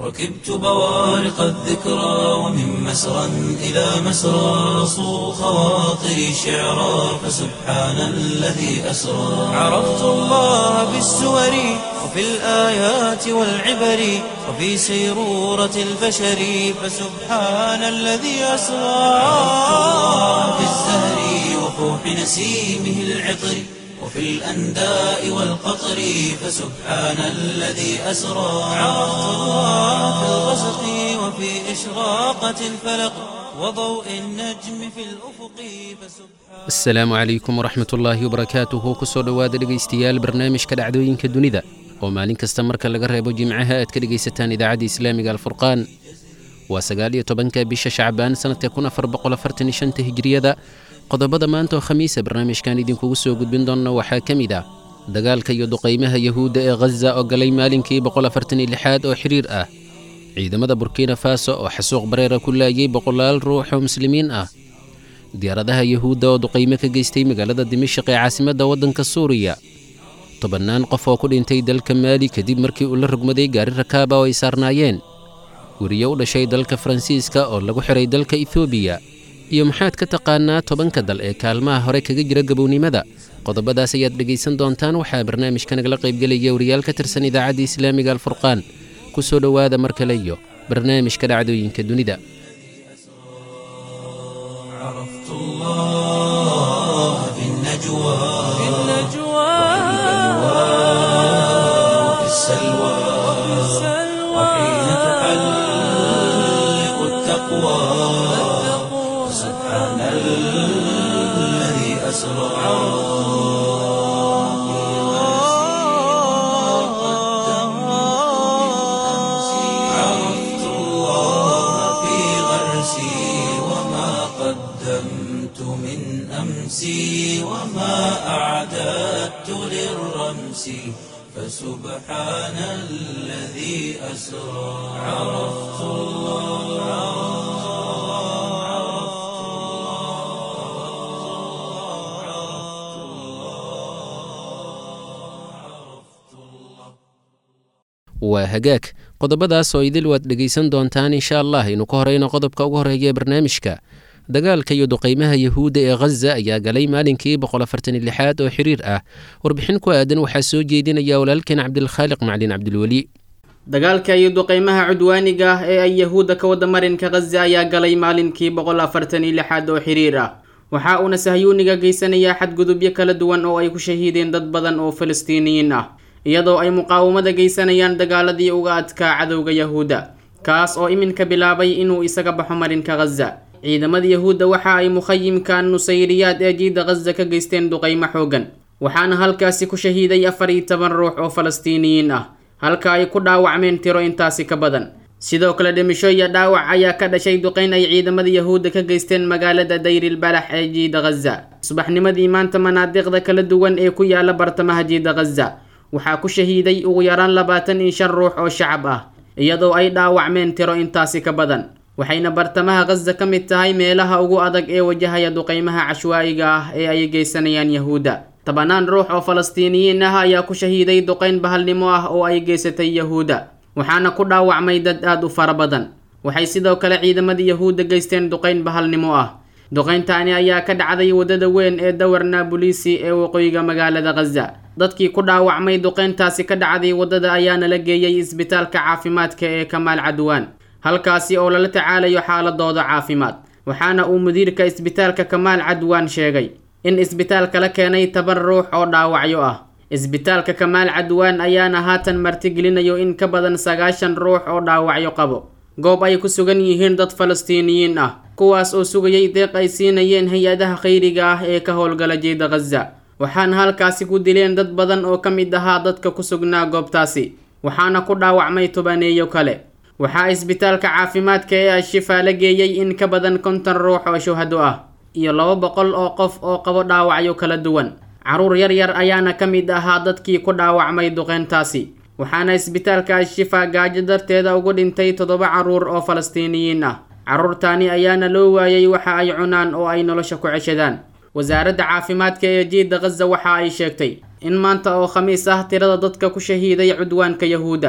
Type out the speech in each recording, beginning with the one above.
ركبت بوارق الذكرى ومن مسرى إلى مسرى صو خواطري شعرا فسبحان الذي أسرى عرفت الله بالسور وفي الآيات والعبر وفي سيرورة البشر فسبحان الذي أسرى عرفت الله بالزهر وفوح نسيمه العطر وفي الأنداء والقطر فسبحان الذي أسرى عرفت الله في الغسق وفي إشراقة الفلق وضوء النجم في الأفق فسبحان asalaamu calaykum waraxmat ullaahi wabarakaatuhu kusoo dhowaada dhegaystayaal barnaamijka dhacdooyinka dunida oo maalin kasta marka laga reebo jimcaha aad ka dhegaysataan idaacadda islaamiga alfurqaan waa sagaal iyo tobanka bisha shacbaan sannadka kun afar boqol afartan iyo shanta hijriyada qodobada maanta oo khamiisa barnaamijkan idinkugu soo gudbin doonna waxaa ka mid ah dagaalka iyo duqaymaha yahuudda ee khaza oo galay maalinkii boqol afartan iyo lixaad oo xiriir ah ciidamada burkina faso oo xasuuq bareera ku laayay boqolaal ruux oo muslimiin ah diyaaradaha yahuudda oo duqaymo ka geystay magaalada dimashaq ee caasimadda waddanka suuriya tobannaan qof oo ku dhintay dalka maali kadib markii uu la rogmaday gaari rakaaba oo ay saarnaayeen weriye u dhashay dalka faransiiska oo lagu xiray dalka etoobiya iyo maxaad ka taqaanaa tobanka dal ee kaalmaha hore kaga jira gabownimada qodobadaas ayaad dhegaysan doontaan waxaa barnaamijka nagala qaybgelaya wariyaal ka tirsan idaacadda islaamiga alfurqaan ku soo dhowaada mar kale iyo barnaamijka dhacdooyinka dunida عرفت الله في النجوى في وفي السلوى وحين تحلق التقوى سبحان الذي أسرى عرفت الله في غرسي وما قدمت من أمسي وما أعددت للرمس فسبحان الذي أسرى عرفت waa hagaag qodobadaas oo idil waad dhegaysan doontaan insha allah aynu ka horeyno qodobka ugu horeeya ee barnaamijka dagaalka iyo duqaymaha yahuudda ee khaza ayaa galay maalinkii boqol afartan iyo lixaad oo xiriir ah warbixin ku aadan waxaa soo jeedinaya walaalkeen cabdilkhaaliq maclin cabdilweli dagaalka iyo duqaymaha cudwaaniga ah ee ay yahuudda ka wada marinka khaza ayaa galay maalinkii boqol afartan iyo lixaad oo xiriir ah waxa uuna sahyuuniga geysanayaa xadgudubyo kala duwan oo ay ku shahiideen dad badan oo falastiiniyiin ah iyadoo ay muqaawamada geysanayaan dagaaladii uga adkaa cadowga yahuudda kaas oo iminka bilaabay inuu isaga baxo marinka khaza ciidamada yahuudda waxa ay mukhayimka nusayriyaad ee jiida khaza ka geysteen duqaymo xoogan waxaana halkaasi ku shahiiday afar iyo toban ruux oo falastiiniyiin ah halka ay ku dhaawacmeen tiro intaasi ka badan sidoo kale dhimisho iyo dhaawac ayaa ka dhashay duqayn ay ciidamada yahuudda ka geysteen magaalada dayril balax ee jiida khaza subaxnimadii maanta manaadiqda kala duwan ee ku yaala bartamaha jiida khaza waxaa ku shahiiday ugu yaraan labaatan iyo shan ruux oo shacab ah iyadoo ay dhaawacmeen tiro intaasi ka badan waxayna bartamaha khaza ka mid tahay meelaha ugu adag ee wajahaya duqaymaha cashwaa'iga ah ee ay geysanayaan yahuudda tobanaan ruux oo falastiiniyiin ah ayaa ku shahiiday duqayn bahalnimo ah oo ay geysatay yahuudda waxaana ku dhaawacmay dad aad u fara badan waxay sidoo kale ciidamada yahuudda geysteen duqayn bahalnimo ah duqayntaani ayaa ka dhacday waddada weyn ee dawar naabulisi ee waqooyiga magaalada khaza dadkii ku dhaawacmay duqayntaasi ka dhacday waddada ayaana la geeyey isbitaalka caafimaadka ee kamaal cadwaan halkaasi oo lala tacaalayo xaaladooda caafimaad waxaana uu mudiirka isbitaalka kamaal cadwaan sheegay in isbitaalka la keenay toban ruux oo dhaawacyo ah isbitaalka kamaal cadwaan ayaana haatan martigelinayo in ka badan sagaashan ruux oo dhaawacyo qabo goob ay ku sugan yihiin dad falastiiniyiin ah kuwaas oo sugayay deeq ay siinayeen hay-adaha khayriga ah ee ka howlgala jeeda khaza waxaana halkaasi ku dileen dad badan oo ka mid ahaa dadka ku sugnaa goobtaasi waxaana ku dhaawacmay tobaneeyo kale waxaa isbitaalka caafimaadka ee al-shifaa la geeyey in ka badan konton ruux oo shuhado ah iyo laba boqol oo qof oo qabo dhaawacyo kala duwan carruur yar yar ayaana ka mid ahaa dadkii ku dhaawacmay duqeyntaasi waxaana isbitaalka al-shifaa gaajo darteeda ugu dhintay toddoba carruur oo falastiiniyiin ah carruurtaani ayaana loo waayay waxa ay cunaan oo ay nolosha ku ceshadaan wasaaradda caafimaadka ee jiidda khaza waxa ay sheegtay in maanta oo khamiis ah tirada dadka ku shahiiday cudwaanka yahuudda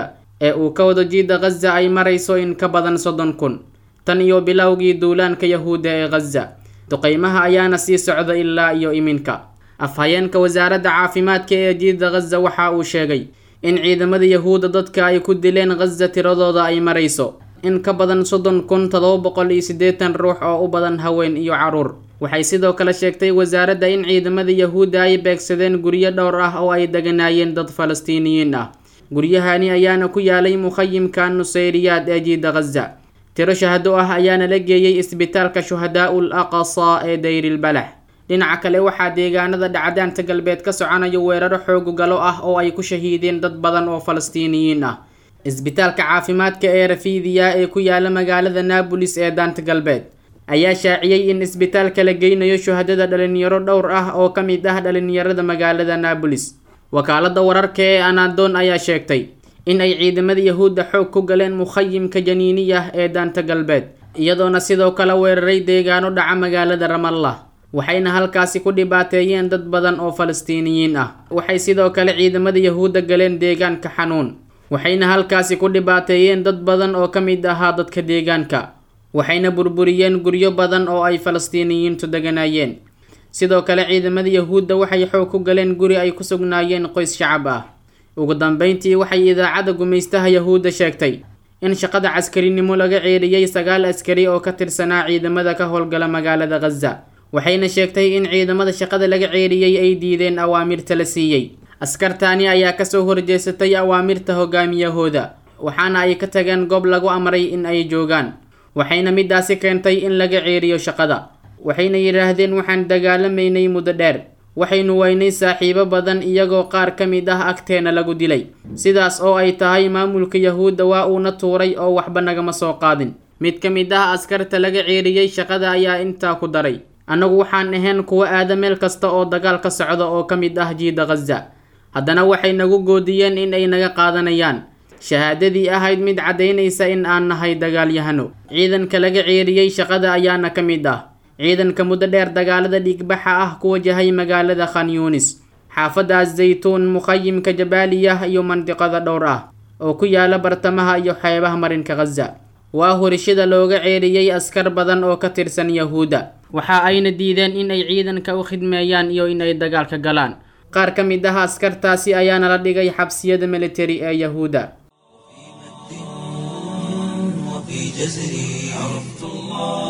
ee uu ka wado jiida khaza ay marayso in ka badan soddon kun tan iyo bilowgii duulaanka yahuudda ee khaza duqeymaha ayaana sii socda ilaa iyo iminka afhayeenka wasaaradda caafimaadka ee jiida khaza waxa uu sheegay in ciidamada yahuudda dadka ay ku dileen khaza tiradooda ay marayso in ka badan soddon kun todoba boqol iyo siddeetan ruux oo u badan haween iyo caruur waxay sidoo kale sheegtay wasaaradda in ciidamada yahuudda ay beegsadeen guryo dhowr ah oo ay deganaayeen dad falastiiniyiin ah guryahani ayaana ku yaalay mukhayimka nusayriyaad ee jiida khaza tiro shahado ah ayaana la geeyey isbitaalka shuhadaa-ul aqsa ee dayrilbalax dhinaca kale waxaa deegaanada dhacdaanta galbeed ka soconaya weeraro xoogu galo ah oo ay ku shahiideen dad badan oo falastiiniyiin ah isbitaalka caafimaadka ee rafiidiya ee ku yaala magaalada naabolis ee daanta galbeed ayaa shaaciyey in isbitaalka la geynayo shuhadada dhalinyaro dhowr ah oo ka mid ah dhalinyarada magaalada naabolis wakaalada wararka ee anadon ayaa sheegtay in ay ciidamada yahuudda xoog ku galeen mukhayimka janiiniyah ee daanta galbeed iyadoona sidoo kale weeraray deegaano dhaca magaalada ramallah waxayna halkaasi ku dhibaateeyeen dad badan oo falastiiniyiin ah waxay sidoo kale ciidamada yahuudda galeen deegaanka xanuun waxayna halkaasi ku dhibaateeyeen dad badan oo ka mid ahaa dadka deegaanka waxayna burburiyeen guryo badan oo ay falastiiniyiintu deganaayeen sidoo kale ciidamada yahuudda waxay xoog ku galeen guri ay ku sugnaayeen qoys shacab ah ugu dambeyntii waxay idaacadda gumaystaha yahuudda sheegtay in shaqada caskarinimo laga ceeriyey sagaal askari oo ka tirsanaa ciidamada ka howlgala magaalada khaza waxayna sheegtay in ciidamada shaqada laga ceeriyey ay diideen awaamirta la siiyey askartaani ayaa kasoo horjeesatay awaamirta hogaamiyahooda waxaana ay ka tageen goob lagu amray in ay joogaan waxayna midaasi keentay in laga ceeriyo shaqada waxayna yidhaahdeen waxaan dagaalamaynay muddo dheer waxaynu waynay saaxiibo badan iyagoo qaar ka mid ah agteena lagu dilay sidaas oo ay tahay maamulka yahuudda waa uuna tuuray oo waxba nagama soo qaadin mid ka mid ah askarta laga ceeriyey shaqada ayaa intaa ku daray annagu waxaan ahayn kuwa aada meel kasta oo dagaal ka socda oo ka mid ah jiida khaza haddana waxay nagu goodiyeen in ay naga qaadanayaan shahaadadii ahayd mid caddaynaysa in aan nahay dagaalyahano ciidanka laga ceeriyey shaqada ayaana ka mid ah ciidanka muddo dheer dagaalada dhiigbaxa ah ku wajahay magaalada khan yuunis xaafadda zaytuun mukhayimka jabaaliyah iyo mandiqada dhowr ah oo ku yaala bartamaha iyo xeebaha marinka khaza waa horishada looga ceeriyey askar badan oo ka tirsan yahuudda waxa ayna diideen in ay ciidanka u khidmeeyaan iyo in ay dagaalka galaan qaar ka mid ah askartaasi ayaana la dhigay xabsiyada militari ee yahuudda وفي جزري عرفت الله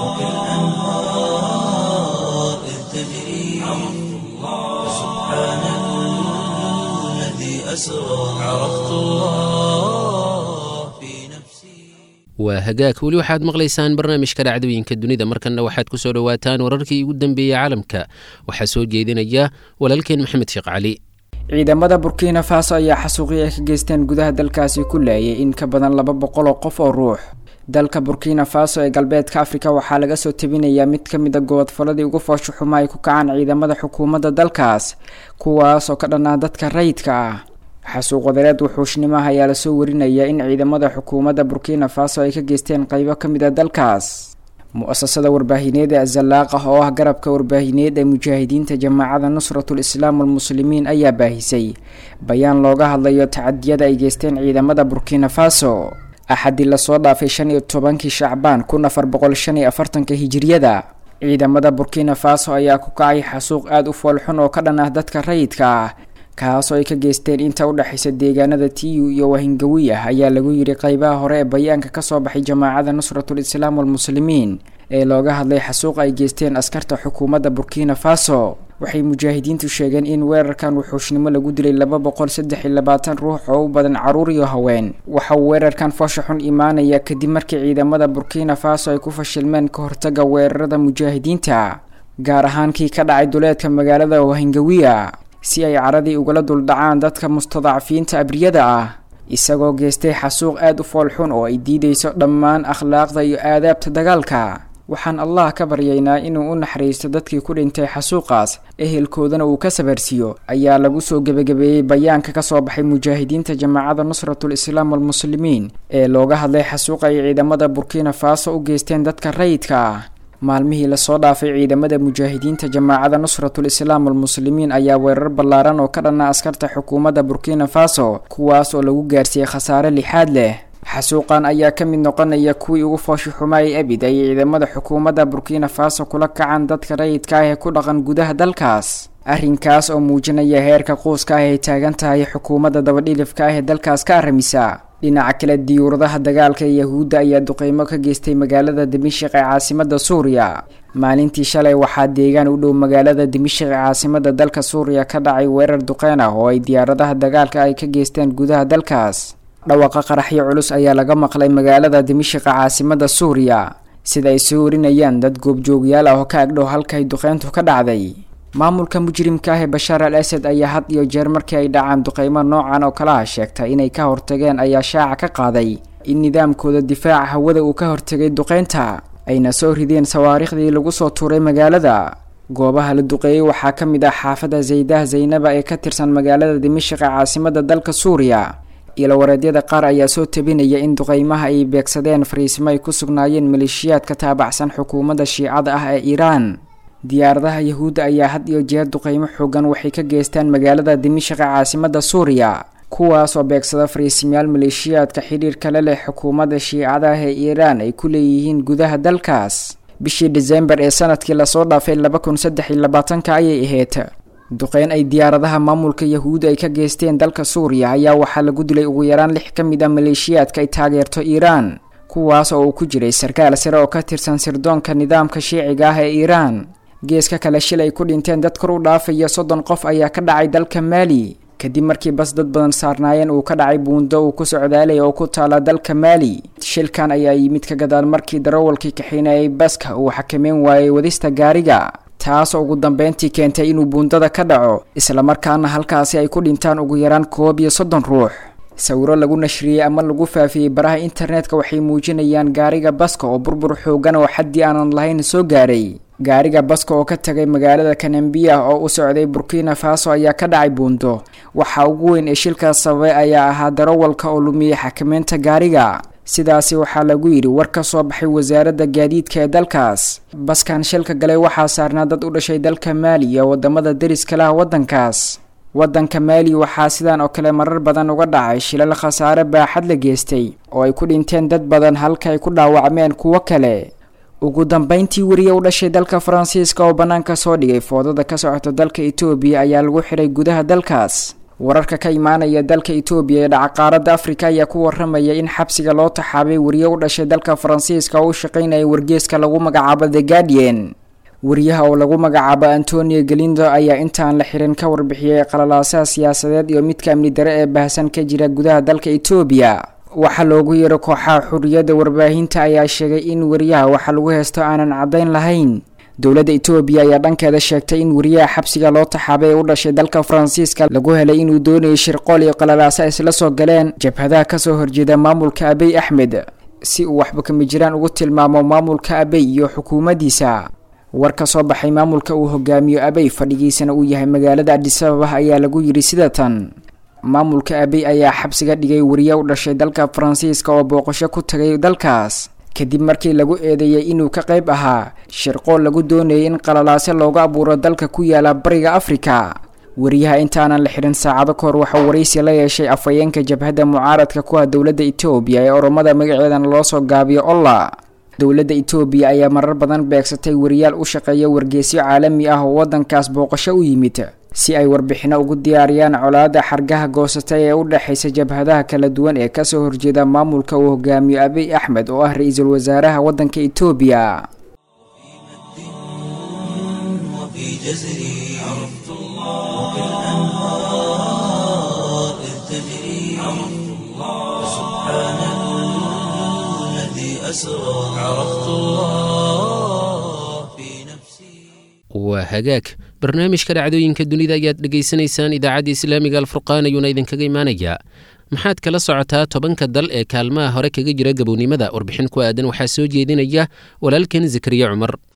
وكالأنهار إذ تجري عرفت الله سبحان الذي أسرى عرفت الله في نفسي waa hagaag weli waxaad maqlaysaan barnaamijka dhacdooyinka dunida markanna waxaad ku soo dhowaataan wararkii ugu dambeeyey caalamka waxaa soo jeedinaya walaalkeen maxamed sheekh cali ciidamada burkina faso ayaa xasuuqii ay ka geysteen gudaha dalkaasi ku laayay in ka badan laba boqol oo qof oo ruux dalka burkina faso ee galbeedka afrika waxaa laga soo tabinayaa mid ka mid a gobodfaladii ugu foosho xuma ay ku kacaan ciidamada xukuumadda dalkaas kuwaas oo ka dhanaa dadka rayidka ah xasuuq wadareed wuxuushnimaha ayaa lasoo warinayaa in ciidamada xukuumadda burkina faso ay ka geysteen qeybo ka mid a dalkaas mu-asasada warbaahineed ee azalaaq ah oo ah garabka warbaahineed ee mujaahidiinta jamaacada nusratul islaam walmuslimiin ayaa baahisay bayaan looga hadlayo tacadiyada ay geysteen ciidamada burkina faso axadii lasoo dhaafay shan iyo tobankii shacbaan kun afar boqol shan iyo afartanka hijiriyada ciidamada burkina faso ayaa ku kacay xasuuq aada u foolxun oo ka dhan ah dadka rayidka ah kaasoo ay ka geysteen inta u dhexaysa deegaanada tiyu iyo wahingawiya ayaa lagu yidhi qeybaha hore ee bayaanka kasoo baxay jamaacada nusratul islaam walmuslimiin ee looga hadlay xasuuq ay geysteen askarta xukuumadda burkina faso waxay mujaahidiintu sheegeen in weerarkan wuxuushnimo lagu dilay laba boqol saddex iyo labaatan ruux oo u badan caruur iyo haween waxa uu weerarkan foosha xun imaanaya kadib markii ciidamada burkina faso ay ku fashilmeen ka hortaga weerarada mujaahidiinta gaar ahaan kii ka dhacay duleedka magaalada wahingawiya si ay caradii ugala duldhacaan dadka mustadacfiinta abriyada ah isagoo geystay xasuuq aada u foolxun oo ay diideyso dhammaan akhlaaqda iyo aadaabta dagaalka waxaan allah ka baryaynaa inuu u naxariisto dadkii ku dhintay xasuuqaas ehelkoodana uu ka sabarsiiyo ayaa lagu soo gebagabeeyey bayaanka kasoo baxay mujaahidiinta jamaacada nusratul islaam walmuslimiin ee looga hadlay xasuuq ay ciidamada burkina faso u geysteen dadka rayidka ah maalmihii lasoo dhaafay ciidamada mujaahidiinta jamaacada nusratul islaam almuslimiin ayaa weerar ballaaran oo ka dhanna askarta xukuumadda burkina faso kuwaas oo lagu gaarsiiyey khasaare lixaad leh xasuuqan ayaa ka mid noqonaya kuwii ugu fooshi xumaayay abid ay ciidamada xukuumadda burkina faso kula kacan dadka rayidka ah ee ku dhaqan gudaha dalkaas arrinkaas oo muujinaya heerka quuska ah ay taagan tahay xukuumadda dabadhilifka ah ee dalkaas ka arramisa dhinaca kale diyuuradaha dagaalka ee yahuudda ayaa duqeymo ka geystay magaalada dimashik ee caasimada suuriya maalintii shalay waxaa deegaan u dhow magaalada dimashik ee caasimada dalka suuriya ka dhacay weerar duqeyn ah oo ay diyaaradaha dagaalka ay ka geysteen gudaha dalkaas dhawaqa qaraxyo culus ayaa laga maqlay magaalada dimashik ee caasimada suuriya sida ay soo warinayaan dad goobjoogyaal ah oo ka agdhow halkay duqeyntu ka dhacday maamulka mujrimka ah ee bashaar al asad ayaa had iyo jeer markii ay dhacaan duqeymo noocan oo kala ah sheegtay inay ka hortageen ayaa shaaca ka qaaday in nidaamkooda difaaca hawada uu ka hortegay duqeynta ayna soo rideen sawaariikhdii lagu soo tuuray magaalada goobaha la duqeeyey waxaa ka mid ah xaafada zaydah zaynaba ee ka tirsan magaalada dimashik ee caasimada dalka suuriya ilowareedyada qaar ayaa soo tabinaya in duqeymaha ay beegsadeen fariisimo ay ku sugnaayeen maleeshiyaad ka taabacsan xukuumadda shiicada ah ee iiraan diyaaradaha yahuudda ayaa had iyo jeer duqeymo xoogan waxay ka geystaan magaalada dimashik ee caasimada suuriya kuwaas oo beegsada fariisimayaal maleeshiyaadka xidhiirka la leh xukuumadda shiicada ah ee iiraan ay ku leeyihiin gudaha dalkaas bishii disembar ee sanadkii lasoo dhaafay laba kun saddex iyo labaatanka ayay ahayd duqeyn ay diyaaradaha maamulka yahuudda ay ka geysteen dalka suuriya ayaa waxaa lagu dilay ugu yaraan lix ka mid a maleeshiyaadka ay taageerto iiraan kuwaas oo uu ku jiray sarkaal sare oo ka tirsan sirdoonka nidaamka shiiciga ah ee iiraan geeska kale shil ay ku dhinteen dad kor u dhaafaya soddon qof ayaa ka dhacay dalka maali kadib markii bas dad badan saarnaayeen uu ka dhacay buundo uu ku socdaalaya oo ku taala dalka maali shilkan ayaa yimid ka gadaal markii darawalkii kaxinayay baska uu xakameyn waayay wadista gaariga taasoo ugu dambeyntii keentay inuu buundada ka dhaco islamarkaana halkaasi ay ku dhintaan ugu yaraan koob iyo soddon ruux sawiro lagu nashriyey ama lagu faafiyey baraha internetka waxay muujinayaan gaariga baska oo burbur xoogan oo xaddii aanan lahayn soo gaaray gaariga baska oo ka tagay magaalada kanambiya oo u socday burkina faso ayaa ka dhacay buundo waxaa ugu weyn ee shilkaas sababay ayaa ahaa darawalka oo lumiyey xakameynta gaariga sidaasi waxaa lagu yidhi war ka soo baxay wasaaradda gaadiidka ee dalkaas baskan shilka galay waxaa saarnaa dad u dhashay dalka maali iyo wadamada deriska lah waddankaas waddanka maali waxaa sidan oo kale marar badan uga dhacay shilal khasaare baaxad la geystay oo ay ku dhinteen dad badan halka ay ku dhaawacmeen kuwo kale ugu dambeyntii weriye u dhashay dalka faransiiska oo bannaanka soo dhigay foodada ka socota dalka etoobiya ayaa lagu xidhay gudaha dalkaas wararka ka imaanaya dalka etoobiya ee dhacaqaaradda afrika ayaa ku waramaya in xabsiga loo taxaabay weriye u dhashay dalka faransiiska oo u shaqaynaya wargeeska lagu magacaabo the guardian weriyaha oo lagu magacaabo antonio galindo ayaa intaan la xirin ka warbixiyey qalalaasaha siyaasadeed iyo midka amni dare ee baahsan ka jira gudaha dalka etoobiya waxaa loogu yeero kooxaha xuriyadda warbaahinta ayaa sheegay in weriyaha waxa lagu heesto aanan caddayn lahayn dowladda etoobiya ayaa dhankeeda sheegtay in weriyaha xabsiga loo taxaabay ee u dhashay dalka faransiiska lagu helay inuu doonayay shirqool iyo qalalaasa isla soo galeen jabhadaha kasoo horjeeda maamulka abiy axmed si uu waxba kama jiraan ugu tilmaamo maamulka abiy iyo xukuumaddiisa war ka soo baxay maamulka uu hogaamiyo abiy fadhigiisana uu yahay magaalada adisababa ayaa lagu yidhi sida tan maamulka abiy ayaa xabsiga dhigay weriye u dhashay dalka faransiiska oo booqasho ku tagay dalkaas kadib markii lagu eedeeyey inuu ka qayb ahaa shirqool lagu doonayay in qalalaase looga abuuro dalka ku yaala bariga afrika weriyaha intaanan la xidhin saacado kahor waxauu waraysi la yeeshay afhayeenka jabhadda mucaaradka ku ah dowladda etoobiya ee oromada magaceedana loo soo gaabiyo olla dowladda etoobiya ayaa marar badan beegsatay weriyaal u shaqeeya wargeesyo caalami ah oo waddankaas booqasho u yimid si ay warbixino ugu diyaariyaan colaadda xargaha goosatay ee u dhexaysa jabhadaha kala duwan ee kasoo horjeeda maamulka uu hogaamiyo abiy axmed oo ah ra-iisul wasaaraha waddanka etoobiya وفي جزري عرفت الله وكالأنهار إذ تجري عرفت الله سبحان الذي أسرى عرفت الله في نفسي waa hagaag barnaamijka dhacdooyinka dunida ayaad dhegaysanaysaan idaacadda islaamiga alfurqaan ayuuna idinkaga imaanayaa maxaad kala socotaa tobanka dal ee kaalmaha hore kaga jira gabownimada warbixin ku aadan waxaa soo jeedinaya walaalkan zakariya cumar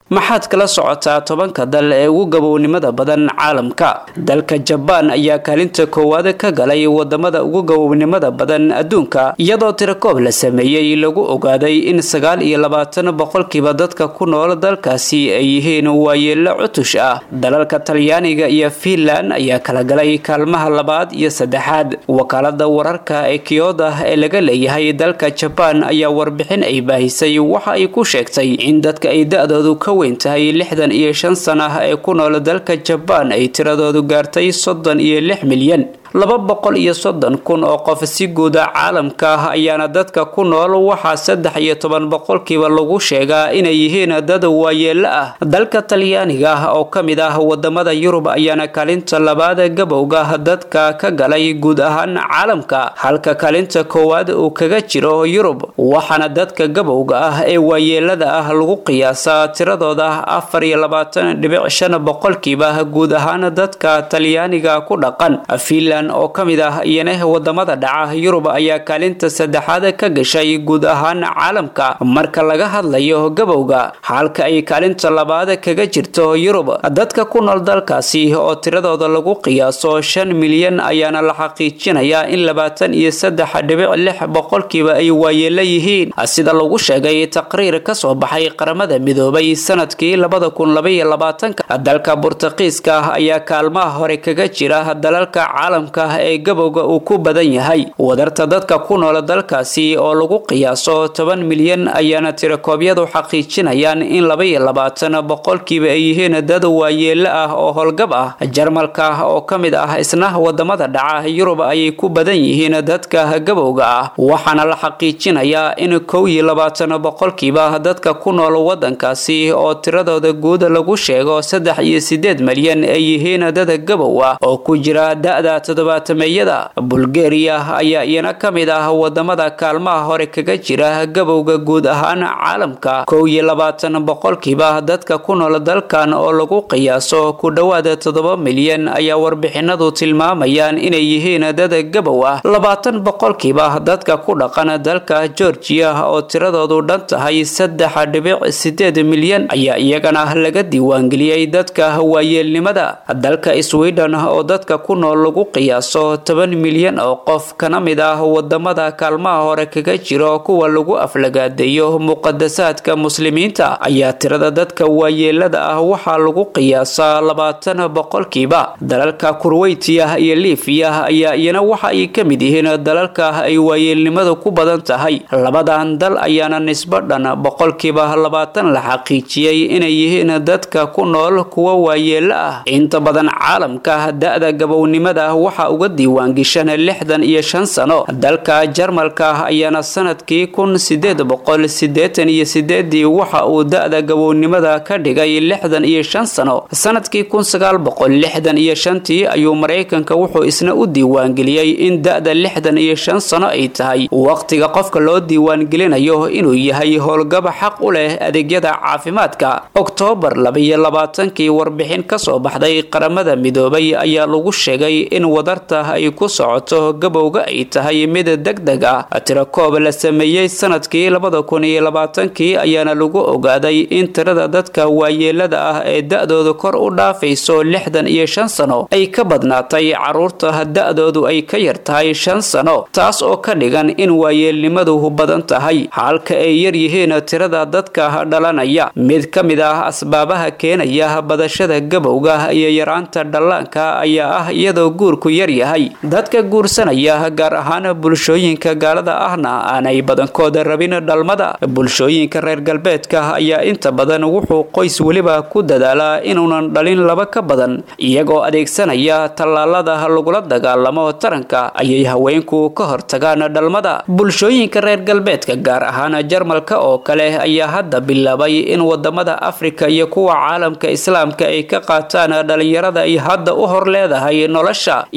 maxaad kala socotaa tobanka dal ee ugu gabownimada badan caalamka dalka jabaan ayaa kaalinta koowaad ka galay wadamada ugu gabownimada badan adduunka iyadoo tirakoob la sameeyey lagu ogaaday in sagaal iyo labaatan boqolkiiba dadka ku nool dalkaasi ay yihiin waayeelo cutush ah dalalka talyaaniga iyo fiinland ayaa kala galay kaalmaha labaad iyo saddexaad wakaalada wararka ee kiyoda ee laga leeyahay dalka jabaan ayaa warbixin ay baahisay waxa ay ku sheegtay in dadka ay da-doodu ka weyn tahay lixdan iyo shan sana ee ku nool dalka jabaan ay tiradoodu gaartay soddon iyo lix milyan laba boqol iyo soddon kun oo qof si guuda caalamka ah ayaana dadka ku nool waxaa saddex iyo toban boqolkiiba lagu sheegaa inay yihiin dad waayeelo ah dalka talyaaniga ah oo ka mid ah wadamada yurub ayaana kaalinta labaad gabowga dadka ka galay guud ahaan caalamka halka kaalinta koowaad uu kaga jiro yurub waxaana dadka gabowga ah ee waayeelada ah lagu qiyaasaa tiradooda afar iyo labaatan dhibic shan boqolkiiba guud ahaan dadka talyaaniga ku dhaqan oo ka mid ah iyana wadamada dhaca yurub ayaa kaalinta saddexaad ka gashay guud ahaan caalamka marka laga hadlayo gabowga halka ay kaalinta labaad kaga jirto yurub dadka ku nool dalkaasi oo tiradooda lagu qiyaaso shan milyan ayaana la xaqiijinayaa in labaatan iyo saddex dhibic lix boqolkiiba ay waayeelo yihiin sida lagu sheegay taqriir kasoo baxay qaramada midoobay sanadkii labada kun labaiyo labaatanka dalka burtaqiiska ayaa kaalmaha hore kaga jira dalalka caalamka ee gabowga uu ku badan yahay wadarta dadka ku nool dalkaasi oo lagu qiyaaso toban milyan ayaana tirakoobyadu xaqiijinayaan in labaiyo labaatan boqolkiiba ay yihiin dad waayeelo ah oo howlgab ah jarmalka oo ka mid ah isna wadamada dhaca yurub ayay ku badan yihiin dadka gabowga ah waxaana la xaqiijinayaa in kow iyo labaatan boqolkiiba dadka ku nool wadankaasi oo tiradooda guud lagu sheego saddex iyo sideed milyan ay yihiin dad gabow ah oo ku jira da-da toddobaatameyada bulgariya ayaa iyana ka mid ah wadamada kaalmaha hore kaga jira gabowga guud ahaan caalamka kow iyo labaatan boqolkiiba dadka ku nool dalkan oo lagu qiyaaso ku dhowaada toddoba milyan ayaa warbixinadu tilmaamayaan inay yihiin dad gabow ah labaatan boqolkiiba dadka ku dhaqan dalka georgiya oo tiradoodu dhan tahay saddex dhibic sideed milyan ayaa iyagana laga diiwaangeliyey dadka waayeelnimada dalka sweden oo dadka ku nool lagu qiyaaso toban milyan oo qof kana mid ah wadamada kaalmaha hore kaga jiro kuwa lagu aflagaadeeyo muqadasaadka muslimiinta ayaa tirada dadka waayeelada ah waxaa lagu qiyaasaa labaatan boqolkiiba dalalka kurweytiya iyo liifiya ayaa iyana waxa ay ka mid yihiin dalalka ay waayeelnimadu ku badan tahay labadan dal ayaana nisbo dhan boqolkiiba labaatan la xaqiijiyey inay yihiin dadka ku nool kuwa waayeelo ah inta badan caalamka da-da gabownimada waxaa uga diiwaangishan lixdan iyo shan sano dalka jarmalka ayaana sanadkii kun sideed boqol sideetan iyo sideedii waxa uu da-da gabownimada ka dhigay lixdan iyo shan sano sanadkii kun sagaal boqol lixdan iyo shantii ayuu maraykanka wuxuu isna u diiwaangeliyey in da-da lixdan iyo shan sano ay tahay waqtiga qofka loo diiwaangelinayo inuu yahay howlgaba xaq u leh adeegyada caafimaadka oktoobar labaiyo labaatankii warbixin kasoo baxday qaramada midoobay ayaa lagu sheegay in wadarta ay ku socoto gabowga ay tahay mid deg deg ah tirakoob la sameeyey sanadkii labada kun iyo labaatankii ayaana lagu ogaaday in tirada dadka waayeelada ah ee da-doodu kor u dhaafayso lixdan iyo shan sano ay ka badnaatay caruurta da-doodu ay ka yar tahay shan sano taas oo ka dhigan in waayeelnimadu badan tahay halka ay yar yihiin tirada dadka dhalanaya mid ka mid ah asbaabaha keenaya badashada gabowga iyo yaraanta dhallaanka ayaa ah iyadoo guurku yar yahay dadka guursanaya gaar ahaan bulshooyinka gaalada ahna aanay badankooda rabin dhalmada bulshooyinka reer galbeedka ayaa inta badan wuxuu qoys weliba ku dadaalaa inuunan dhalin laba ka badan iyagoo adeegsanaya tallaalada lagula dagaalamo taranka ayay haweenku ka hortagaan dhalmada bulshooyinka reer galbeedka gaar ahaan jarmalka oo kale ayaa hadda bilaabay in wadamada afrika iyo kuwa caalamka islaamka ay ka qaataan dhalinyarada ay hadda u hor leedahay nolosha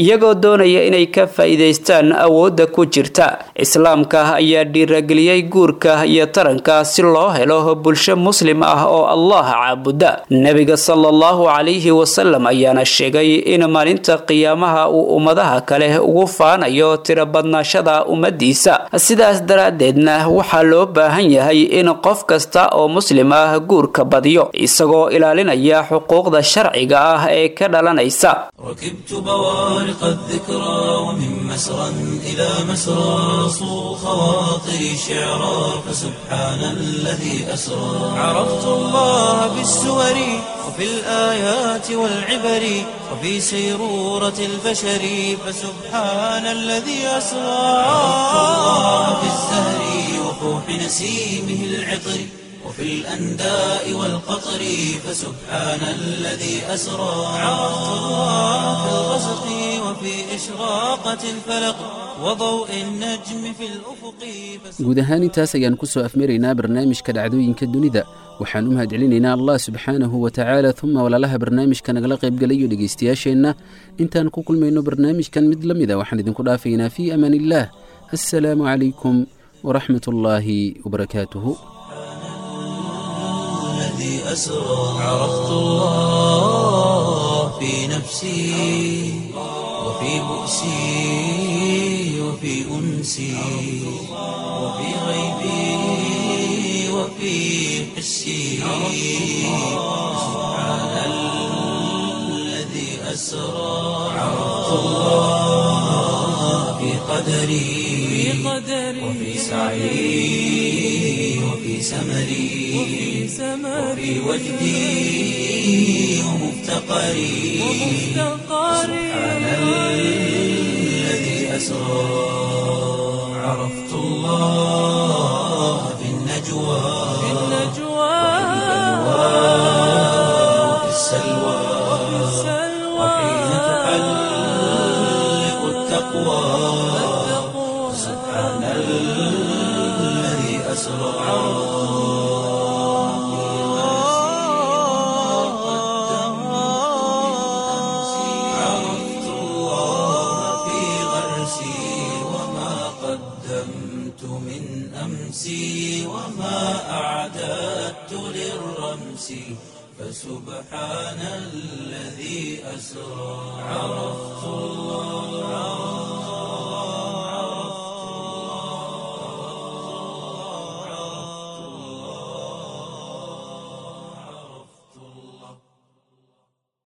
iyagoo doonaya inay ka faa'iidaystaan awoodda ku jirta islaamka ayaa dhiirageliyey guurka iyo taranka si loo helo bulsho muslim ah oo allah caabuda nebiga sala allahu calayhi wasalam ayaana sheegay in maalinta qiyaamaha uu ummadaha kale ugu faanayo tiro badnaashada ummadiisa sidaas daraaddeedna waxaa loo baahan yahay in qof kasta oo muslim ah guurka badiyo isagoo ilaalinaya xuquuqda sharciga ah ee ka dhalanaysa ركبت بوارق الذكرى ومن مسرى إلى مسرى صو خواطري شعرا فسبحان الذي أسرى عرفت الله بالسور وفي الآيات والعبر وفي سيرورة البشر فسبحان الذي أسرى عرفت الله بالزهر وفوح نسيمه العطر وفي الأنداء والقطر فسبحان الذي أسرى عرفت الله في الغسق وفي إشراقة الفلق وضوء النجم في الأفق guud ahaan intaas ayaan ku soo afmaraynaa barnaamijka dhacdooyinka dunida waxaan u mahadcelinaynaa allah subxaanahu wa tacaala uma walaalaha barnaamijka nagala qaybgalayo dhegaystayaasheenna intaan ku kulmayno barnaamijkan mid la mida waxaan idinku dhaafaynaa fii amaan illaah assalaamu calaykum waraxmat ullaahi wabarakaatuhu الذي أسرى عرفت الله في نفسي وفي بؤسي وفي أنسي وفي غيبي وفي حسي سبحان الذي أسرى عرفت الله في قدري وفي سعي وفي سمري وفي وجدي ومفتقري سبحان الذي أسرى عرفت الله في النجوى وفي السلوى وحين تحلق التقوى سبحان الذي أسرى عرفت الله في غرسي وما قدمت من أمسي وما أعددت للرمس فسبحان الذي أسرى عرفت الله